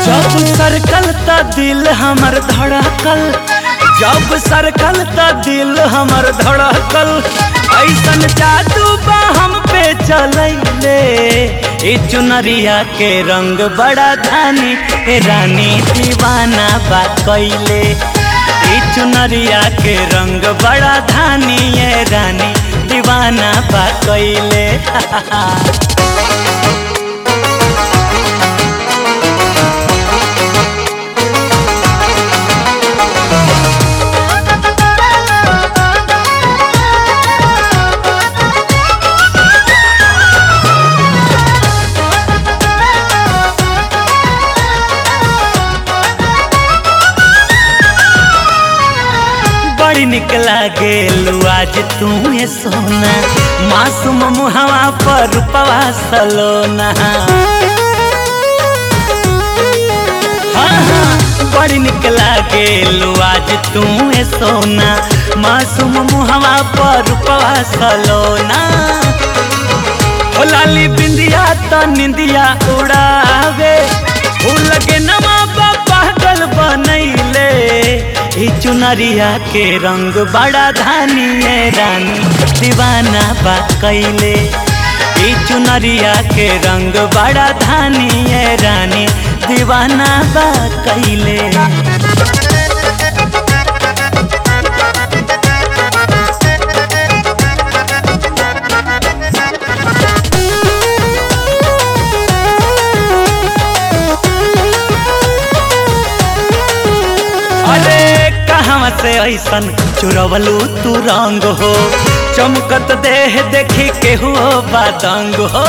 जब सरकल त दिल हमर धड़कल जब सरकल त दिल हमर धड़कल ऐसन जादू बा हम पे चलैले ए चुनरिया के रंग बड़ा धानी ए रानी दीवाना बा कैले ए चुनरिया के रंग बड़ा धानी ए रानी दीवाना बा कैले बड़ी निक लागे आज तू ये सोना मासूम मुहवा पर रूपवा सलोना हाँ हाँ बड़ी निक लागे आज तू ये सोना मासूम मुहवा पर रूपवा सलोना हो लाली बिंदिया तो निंदिया उड़ावे फूल लगे नमा पागल बनैले ई चुनरिया के रंग बड़ा धानी है रानी दीवाना बा कैले ई चुनरिया के रंग बड़ा धानी है रानी दीवाना बा कैले अरे कहाँ से ऐसन चुरवलू तू रंग हो चमकत देह देखी के हो बादंग हो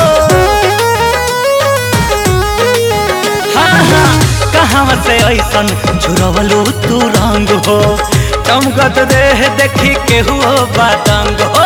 हाँ हाँ कहाँ से ऐसन चुरवलू तू रंग हो चमकत देह देखी के हो बादंग हो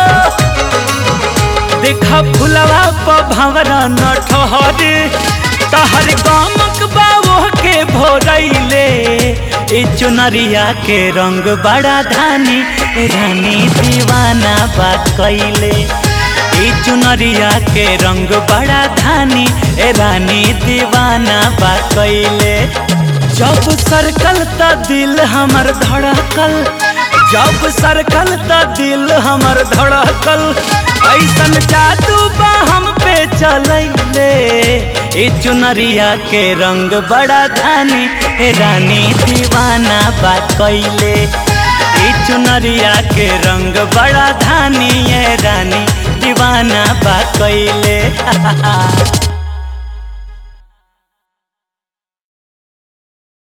देखा फुलवा प भंवरा न ठहर तहर गामक बाबो के भोरैले ए चुनरिया के रंग बड़ा धानी रानी दीवाना बा कैले ए चुनरिया के रंग बड़ा धानी ए रानी दीवाना बा कैले जब सरकल त दिल हमर धड़कल जब सरकल त दिल हमर धड़कल ऐसन जादू बा हम पे चलैले ए चुनरिया के रंग बड़ा धानी ए रानी दीवाना बा कैले ए चुनरिया के रंग बड़ा धानी ए रानी दीवाना बा कैले